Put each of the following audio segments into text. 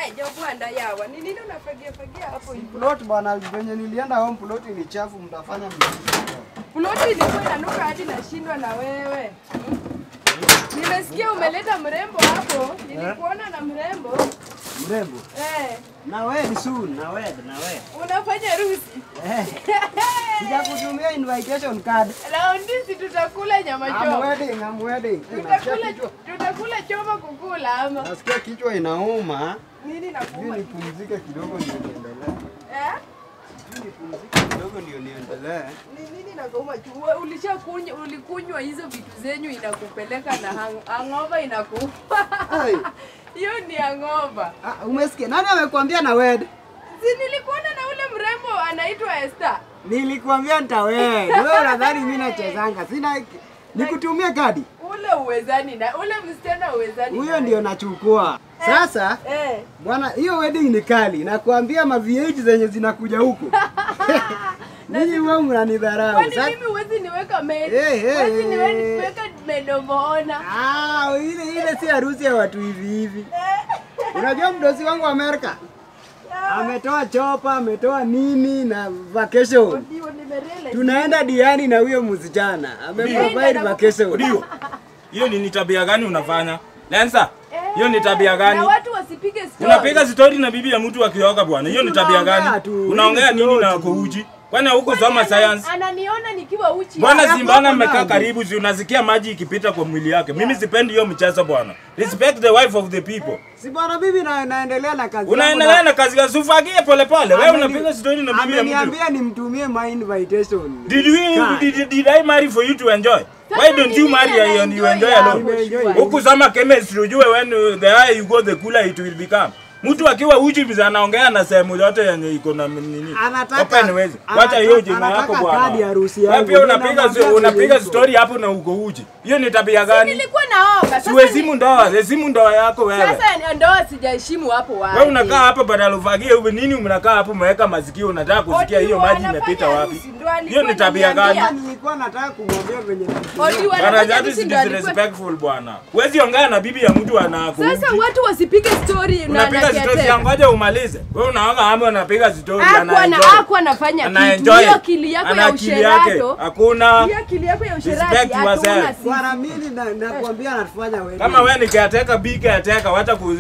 Eh, jobwanda yawa. Ni nini unafagia fagia hapo hivyo? Plot bwana, venye nilienda home plot ni chafu, mtafanya mziki. Ploti ilikuwa inanuka hadi nashindwa na wewe. Nimesikia umeleta mrembo hapo. Nilikuona na mrembo. Mrembo. Eh, Na wewe ni soon, na wewe, na wewe. unafanya harusi. Eh, sijakutumia invitation card. Raundi si tutakula nyama I'm choma. wedding, I'm wedding. Eh, Nasikia Tutakula kichwa, tutakula choma kukula ama nasikia kichwa inauma. nini Sijui nakuuma? nipumzike kidogo ndio niendelee. Eh? Sijui nipumzike kidogo ndio niendelee. Ni nini nakuuma? Chua- Ulishakunywa ulikunywa hizo vitu zenyu inakupeleka na hang- hangover inakuuma. Ai. Hiyo ni hangover. Ah, umesikia? Nani amekwambia na wed? Si nilikuona na ule mrembo anaitwa Esther. Nilikwambia nitawed. Wewe unadhani mimi nachezanga? Sina nikutumie kadi. Ule uwezani na ule msichana uwezani. Huyo naye. ndio nachukua. Sasa Eh. bwana, hiyo wedding ni kali. Nakwambia ma V8 zenye zinakuja huko. Ninyi wewe mnanidharau. Kwani Sasa mimi huwezi niweka maid? Eh, eh, Huwezi eh. niweka medomoona. ah, ile ile si harusi ya watu hivi hivi. Unajua mdosi wangu wa Amerika ametoa chopa, ametoa nini na vacation. Ndio nimerealize. Tunaenda diani na huyo msichana. Ameprovide vacation. Ndio. Hiyo ni ni tabia gani unafanya? Lensa. Hiyo ni tabia gani? Na watu wasipige story. Unapiga stori na bibi ya mtu akioga bwana. Hiyo ni tabia Tunaongea gani? tu. Unaongea Hii ni nini na story. kuuji? Kwani huko Kwani soma ana- science? Ananiona nikiwa uchi. Bwana Ya Zimbana kwako amekaa nani? karibu, si unasikia maji ikipita kwa mwili yake. Mimi sipendi hiyo mchezo bwana. Respect the wife of the people. Si bwana bibi na naendelea na kazi. yangu Unaendelea na kazi ya sufagie pole pole. Wewe Ameni- unapiga stori na bibi ya mtu. Ameniambia nimtumie my invitation. Did we Kai. did, did I marry for you to enjoy? Why don't you marry and you enjoy alone? Nimeenjoy. Huku sama chemistry ujue when uh, the higher you go the cooler it will become. Mtu akiwa uchi biza anaongea na sehemu yote yenye iko na nini. Anataka- Open ways. anataka- Wacha hiyo jina anataka yako kadi ya bwana. harusi Wewe yangu. pia unapiga Ninamwambia unapiga venye story hapo na uko uchi. Hiyo ni tabia gani? Nilikuwa naoga. Sasa Siwezimu ndoa, hesimu ndoa yako wewe. Sasa ndoa sijaheshimu hapo wapi. Wewe unakaa hapa badala ufagie hivi nini mnakaa hapo umeweka masikio unataka kusikia Odi hiyo wa maji anafanya imepita wapi? harusi, ndo alikuwa Hiyo ni tabia gani? ananiambia. Nilikuwa nataka kumwambia venye Odi wa Bwana, anafanya that harusi is ndo alikuwa- disrespectful bwana. Huwezi ongea na bibi ya mtu anakuuji. Sasa watu wasipige story na Unapiga story ya nakiateka. ngoja umalize. Wewe unaoga ama unapiga story Hakuwa na anaenjoy. hakuwa anafanya kitu. Anaenjoy. Hiyo akili yako Ana ya akili yake. usherato. Hakuna. Hiyo akili yako ya usherati Respect hatuna yourself. sisi. Bwana mimi na nakwambia anatufanya wedding. Kama wewe ni caretaker, be caretaker, wacha ku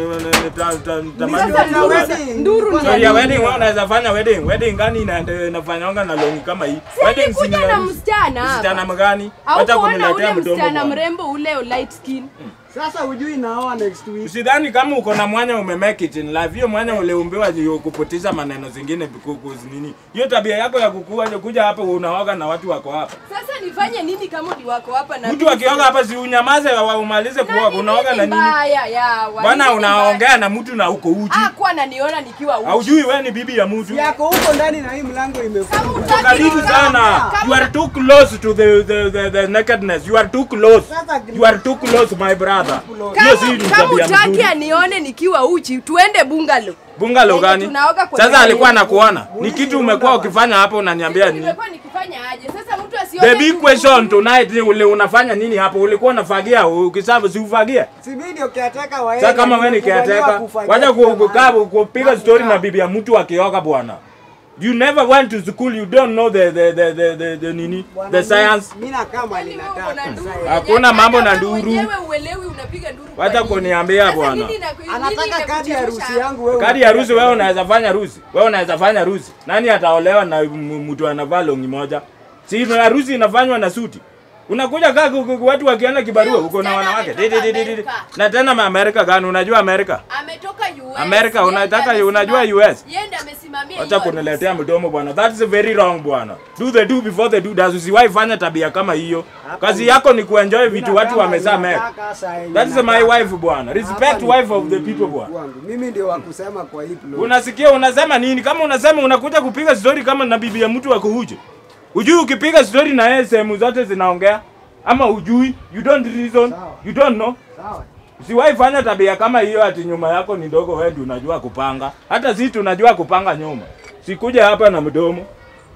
ta- ta- tamani Sasa watu nduru watu. za- nduru ni Story ya ya nini? wedding wewe unaweza fanya wedding. Wedding gani ina- inafanyanga na longi kama hii? Si Wedding alikuja si ni na harusi. msichana hapa. Msichana mgani? Au Wacha kuona kuniletea ule mdomo. msichana bwana. mrembo ule light skin. Sasa hujui naoa next week. Usidhani kama uko na mwanya ume make it in life. Hiyo mwanya uliumbiwa ndio kupoteza maneno zingine kuku nini. Hiyo tabia yako ya kukua kuja hapa unaoga na watu wako hapa. Sasa nifanye nini kama ni wako hapa na Mtu akioga hapa si unyamaze wa- umalize kuoga. Unaoga na nini? Mbaya ya. wa- Bwana nini unaongea na mtu na uko uchi. mbaya? Hakuwa ananiona nikiwa uchi. Haujui wewe ni bibi ya mtu. Yako huko ndani na hii mlango Kama imefungwa. utaki Karibu niona- sana. kama You are too close to the the, the, the nakedness. You are too close. Sasa You are too close my brother. Hiyo si ni kama, kama tabia utaki mzuri. anione nikiwa uchi tuende bungalow. Bungalow Yenye gani? tunaoga kwenye Sasa alikuwa maji. anakuona. Ni kitu umekuwa ukifanya hapo unaniambia Sasa nini? nimekuwa nikifanya aje? Sasa mtu asione The big tu- question tonight ni ule unafanya nini hapo? Ulikuwa unafagia ukisabu si ufagia? Si mimi ndio caretaker wa Sasa kama wewe ni caretaker, wacha ku- kukaa kupiga story na bibi ya mtu akioga bwana. You never went to school, you don't know the the the the, the, the nini? The science. Mimi nakaa mali Yaani wewe uko na nataka. nduru. Hakuna Yaani mambo hata na wewe nduru. mwenyewe uelewi unapiga nduru. kwa Wacha nini? kuniambia Sasa bwana. nini inaku- nini Anataka kadi ya inakuchemsha? harusi yangu wewe. Kadi ya harusi wewe unaweza fanya harusi. Wewe unaweza fanya harusi. Nani ataolewa na m- mtu anavaa longi moja? Si harusi inafanywa na suti. Unakuja kaa ku- ku- watu wakiona kibarua Huyo uko na msichana wanawake. ametoka Di- di- di- di- di. Amerika. Na tena ma Amerika gani? Unajua Amerika? Ametoka US. Amerika, Yeye unataka- ndiye unajua amesimamia- US? Yeye ndiye amesimamia Acha hiyo kuniletea mdomo bwana. That is very wrong bwana. Do the do before the do does. Usiwahi fanya tabia kama hiyo. Kazi yako ni kuenjoy vitu watu wamezaa make. That is my wife bwana. Respect wife of the people bwana. Wangu. Mimi ndio wa kusema kwa hii plot. Unasikia unasema nini? Kama unasema unakuja kupiga story kama na bibi ya mtu wako huje. Ujui ukipiga story na yeye sehemu zote zinaongea ama ujui? You don't reason. Sawa. You don't know. Sawa. Usiwahi fanya tabia kama hiyo ati nyuma yako ni ndogo wewe ndio unajua kupanga. Hata sisi tunajua kupanga nyuma. Sikuja hapa na mdomo.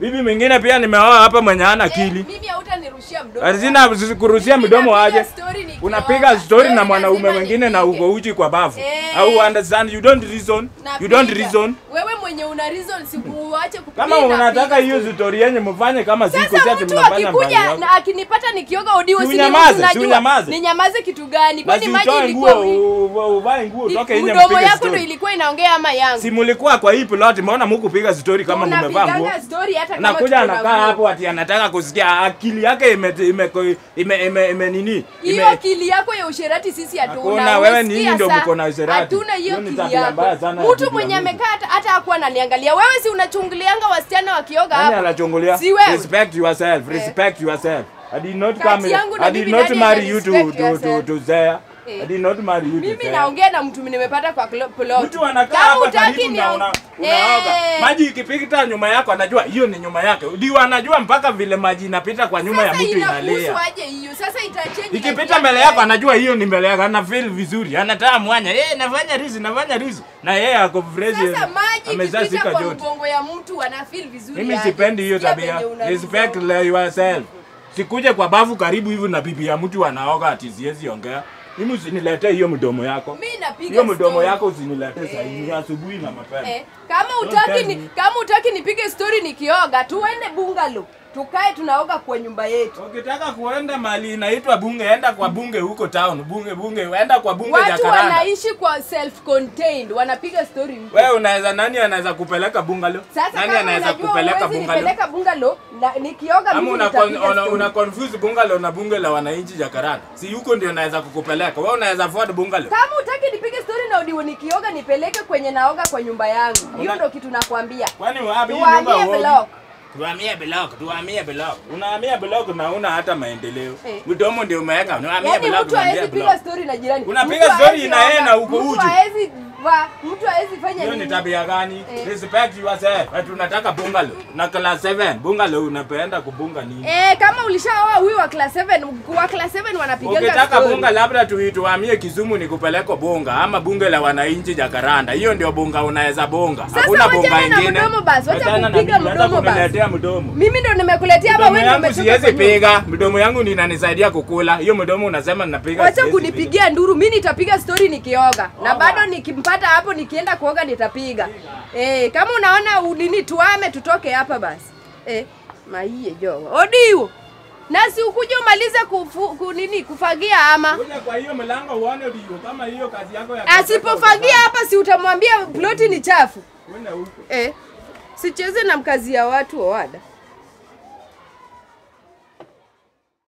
Bibi mwingine pia nimeoa hapa mwenye hana akili. Eh, mimi hautanirushia mdomo. Hazina kuruhusia Mimi mdomo napiga aje. story nikioga. Unapiga story na Wewe mwanaume lazima mwingine na nipige. uko uchi kwa bavu. Eh. Au understand you don't reason. You don't Napiga. reason. Wewe mwenye una reason sikuache kupiga. Kama unataka napiga hiyo story. story yenye mfanye kama siku Sasa sasa mtu mnafanya mpango akikuja wako. na akinipata nikioga odiwo Si si ndivyo unyamaze, si tunajua. unyamaze. Ninyamaze kitu gani? Kwani Basi maji utoe ilikuwa nguo, u- uvae nguo, utoke nje mdomo mpige yako ndo story. ilikuwa inaongea ama yangu? Si mulikuwa kwa hii plot, mbona mkupiga story kama mmevaa nguo? Unapiganga story hata kama Anakuja tuko na anakaa nguo. hapo ati anataka kusikia akili yake ime ime ime, ime, ime nini? hiyo Ime, akili yako ya usherati sisi hatuna. Hakuna, wewe ni Umesikia nyinyi ndio sa- mko na usherati. Hatuna hiyo Hiyo ni akili tabia yako. mbaya sana ya bibi Mtu ya mwenye mtu. amekaa hata hata hakuwa ananiangalia. Wewe si unachungulianga wasichana wakioga Nani hapo? anachungulia? Si wewe. Respect yourself, respect yourself. I did not Kati come yangu na I did bibi not nani marry you to respect to to, yourself? to Zaya. Eh. I did not marry you to Mimi Zaya. naongea na mtu nimepata kwa klo- plot. Mtu anakaa Kama hapa hutaki karibu na niong- una, unaoga. Eh. Maji ikipita nyuma yako anajua hiyo ni nyuma yake. Ndio anajua mpaka vile maji inapita kwa nyuma ya Sasa mtu inalia. inakuhusu aje hiyo? Sasa itachange Ikipita mbele yako anajua hiyo ni mbele yako, ana feel vizuri, anataka mwanya. Eh, nafanya rizi, nafanya rizi. Na yeye ako fresh. Sasa maji amezaa ikipita sika kwa jote. mgongo ya mtu ana feel vizuri. Mimi aje. sipendi hiyo Sikia tabia. venye una Respect reason. yourself. Sikuje kwa bafu karibu hivi na bibi ya mtu anaoga ati siwezi ongea. Mimi usiniletee hiyo mdomo yako. Mimi napiga Hiyo mdomo story. yako usiniletee sasa hivi asubuhi na mapema. Eh, kama Don't utaki tell ni, me. kama utaki nipige story nikioga, tuende bungalow. Tukae tunaoga kwa nyumba yetu. Ukitaka kuenda mali inaitwa bunge, enda kwa bunge huko town. Bunge bunge, enda kwa bunge Watu Jacaranda. wanaishi kwa self contained, wanapiga story huko. Wewe unaweza nani anaweza kupeleka bungalow? Sasa nani kama anaweza unajua kupeleka huwezi bungalow? nipeleka bungalow na nikioga Ama mimi una, nitapiga una, story. una confuse bungalow na bunge la wananchi Jacaranda. Si huko ndio naweza kukupeleka. Wewe unaweza afford bungalow. Kama utaki nipige story na udiwo nikioga nipeleke kwenye naoga kwa nyumba yangu. Hiyo Una- ndio kitu nakwambia. Kwani wapi hii Tuhamie nyumba uogi? block. Tuhamie block, tuhamie block. Unahamia block na una hata maendeleo. Eh. Mdomo ndio umeweka. Unahamia Yaani block, mtu unahamia hawezi piga block. story na jirani. Unapiga Mtu story hawezi na yeye oga, na uko Mtu uchi. hawezi va, mtu hawezi fanya Hiyo ni nini? tabia gani? Eh. Respect yourself. Ati unataka bungalow. Na class 7, bungalow unapenda kubunga nini? Eh, kama ulishaoa huyu wa class 7, wa class 7 wanapiganga Ukitaka story. bunga labda tuituhamie Kisumu ni kupeleko bunga ama bunge la wananchi Jacaranda. Hiyo ndio bunga unaweza bunga. Sasa Hakuna bunga wachana na ingine. mdomo basi, wacha Wachana na kupiga mimi, hata mdomo basi. kuniletea mdomo. Mimi ndo nimekuletea hapa Mdomo wewe ndio yangu umetoka siwezi kwenye- piga. Mdomo yangu ndio inanisaidia kukula. Hiyo mdomo unasema ninapiga. Wacha siwezi piga. kunipigia nduru, mimi nitapiga story nikioga. Na Oga. bado nikimpata hapo nikienda kuoga nitapiga. Eh, kama unaona ulini tuame tutoke hapa basi. Eh, maiye joga. Odiwo. Na si ukuje umalize kufu, kunini kufagia ama Kuja kwa hiyo mlango uone ndio kama hiyo kazi yako ya asipofagia hapa si utamwambia ploti ni chafu. Kwenda huko. Eh, sicheze na mkazi ya watu wada.